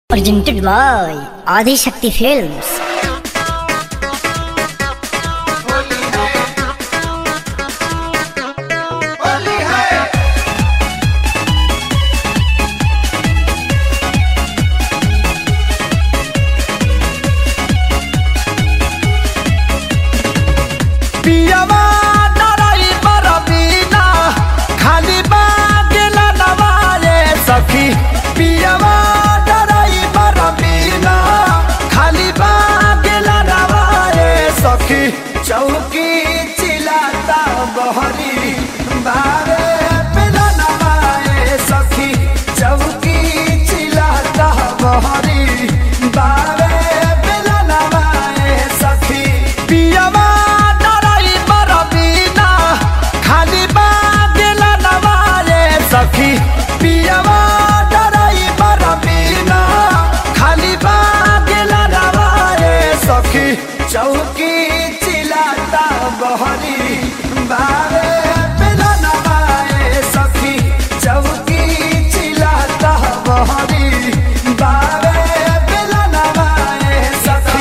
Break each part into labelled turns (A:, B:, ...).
A: Presented by Adi Shakti Films.
B: पियवा डराई बरबीना खाली बागेला नवारे सखी पियवा डराई बरबीना खाली बागेला नवारे सखी चौकी चिलाता बहरी बारे पेला नवारे सखी चौकी चिलाता बहरी बारे पेला नवारे सखी पियवा डराई बरबीना खाली बागेला नवारे सखी पियवा डराई बरबीना खाली बागेला नवारे सखी चौकी चिलाता बहरी बारे पेला नवारे सखी चौकी चिलाता बहरी बारे पेला नवारे सखी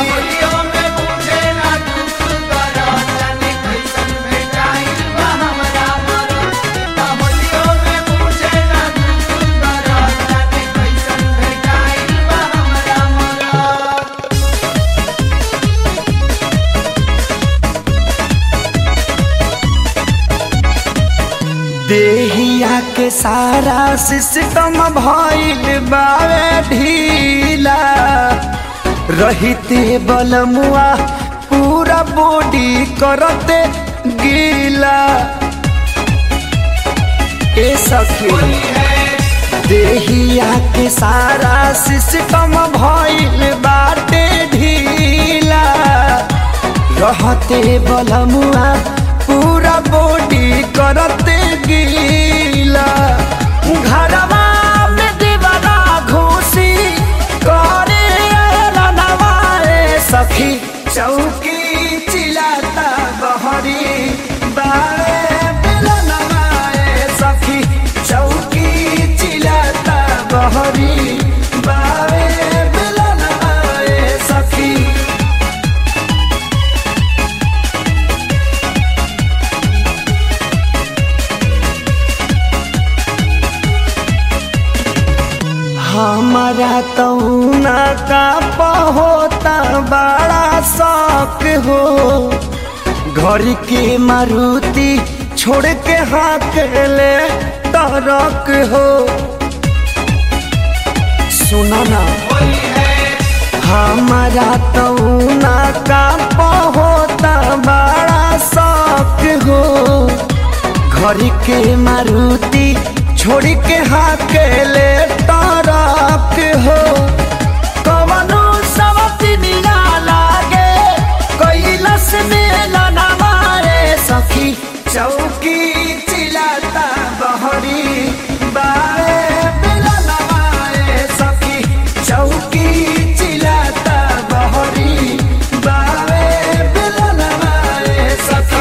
B: देहिया के सारा सिस्टम भइल बावे ढीला रहिते बलमुआ पूरा बॉडी करते गीला ए सखी देहिया के सारा सिस्टम भइल बाटे ढीला रहते बलमुआ पूरा बॉडी करते गीला घरवा में दीवाना घुसी करे नवाए सखी चौकी चिलाता बहरी बारे बेला नवाए सखी चौकी चिलाता बहरी बारे बेला नवाए सखी हमारा तौना का पहोता बड़ा शौक हो घर के मारुति छोड़ के हाथ ले तरक हो सुना ना हमारा तौना का पहोता बड़ा शौक हो घर के मारुति छोड़ के हाथ ले तरक हो कवनो सवतिनिया लागे कैलस में ना मारे सखी चौकी चिलाता बहरी बारे बेला नवाए सखी चौकी चिलाता बहरी बारे बेला नवाए सखी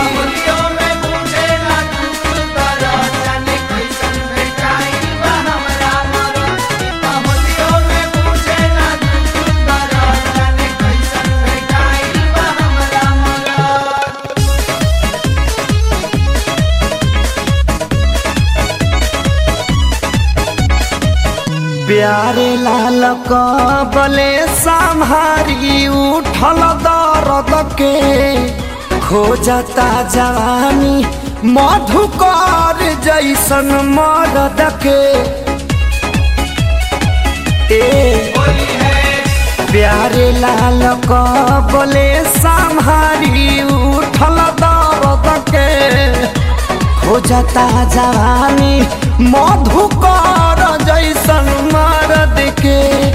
B: प्यारे लाल कबले संहारी उठल दर्द के खोजता जवानी मधुकर जैसन मरद के ए प्यारे लाल कबले संहारी उठल दर्द के खोजता जवानी मधुकर जैसन मरद के